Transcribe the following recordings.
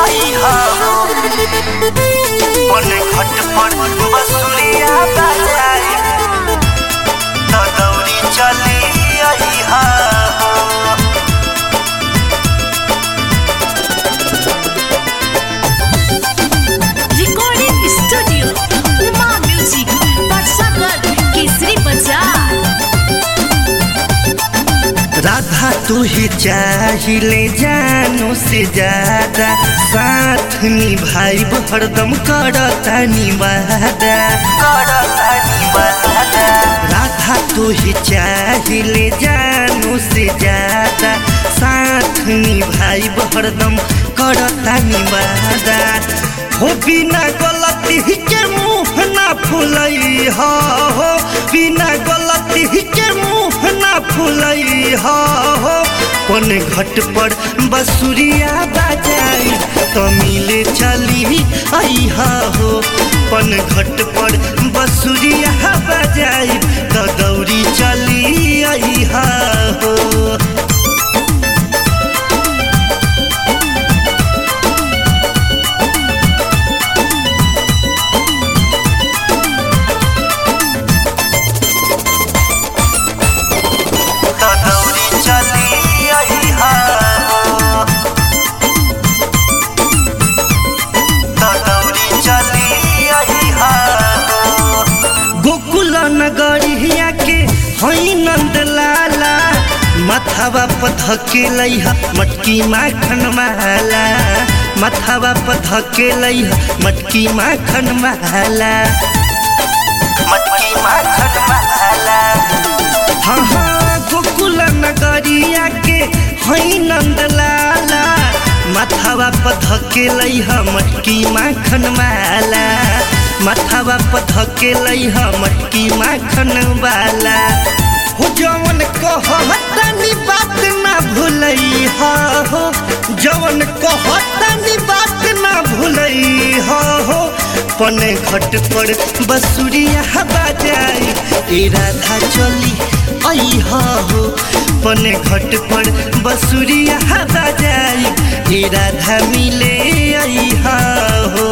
आई हो पने घट पर बसुरिया बजाई तो दौड़ी चली आई हो Recording Studio Uma Music Patsagar Kesri Bazaar Radha तू ही चाहिए जानो से ज्यादा साथ निभाई हरदम करता निवादा करता निवादा राधा तू ही चाहिए जानो से ज्यादा साथ निभाई हरदम करता निवादा हो बिना गलती के मुंह ना फुलई हो हो बिना गलती के मुंह ना फुलई हो हो पन घट पर बसुरिया बजाई तो मिले चली आई हो पन घट पर बसुरिया बजाई तो दौड़ी चली आई हो तो दौड़ी चली आई हो तो दौड़ी चली आई हो गोकुल नगरिया के हई नंद लाला मथावा पधके लैहा मटकी माखन माला मथावा पधके लैहा मटकी माखन माला मटकी माखन माला हाँ हाँ गोकुल नगरिया के हई नंद लाला माथावा पधके लैहा मटकी माखन माला माथावा पधके लैहा मटकी माखन वाला हो जवन कहतनी बात ना भूलई हो जवन कहतनी बात ना भूलई हो पने घट पर बसुरिया बजाई ए राधा चली आई हो पने घट पर बसुरिया बजाई ए राधा मिले आई हो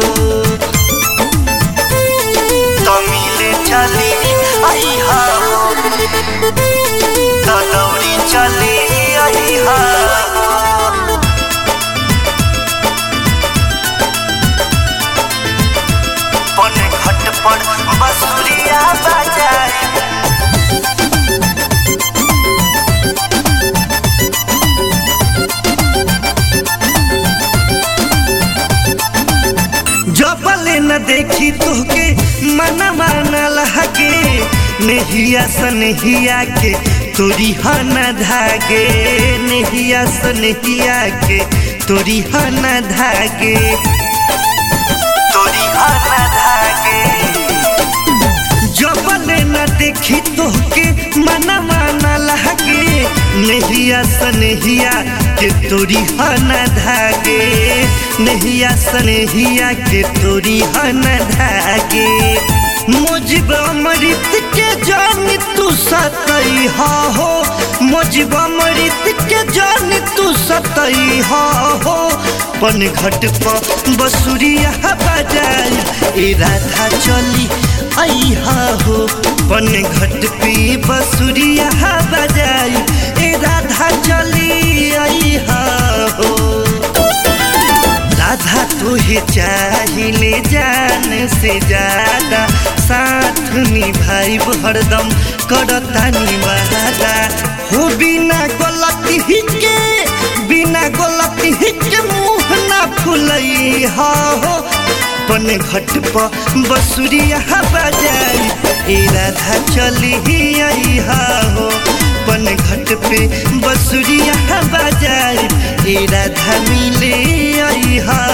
तो मिले चली आई हो तो दौड़ी चली आई हो पने घट पर बसुरिया बजाई जबले न देखी तोहके मनवा न लहके नेहिया सनहिया के तोरी हन धागे नेहिया सनहिया के तोरी हन धागे तोरी हन धागे जबले न देखी तोहके मनवा न लहके नेहिया सनहिया के तोरी हन धागे नेहिया सनहिया के तोरी हन धागे मुजिब अमृत के जान तू सतई हो मुजिब अमृत के जान तू सतई हो पन घट पर बसुरिया बजाई ए राधा चली आई हो पन घट पे बसुरिया बजाई ए राधा चली आई हो राधा तुहे चाहिए जान से ज्यादा साथ निभाई हरदम करता निवादा हो बिना गलती के बिना गलती के मुंह ना फुलई हो पन घट पर बसुरिया बजाई ए राधा चली आई हो पन घट पे बसुरिया बजाई ए राधा मिले आई हा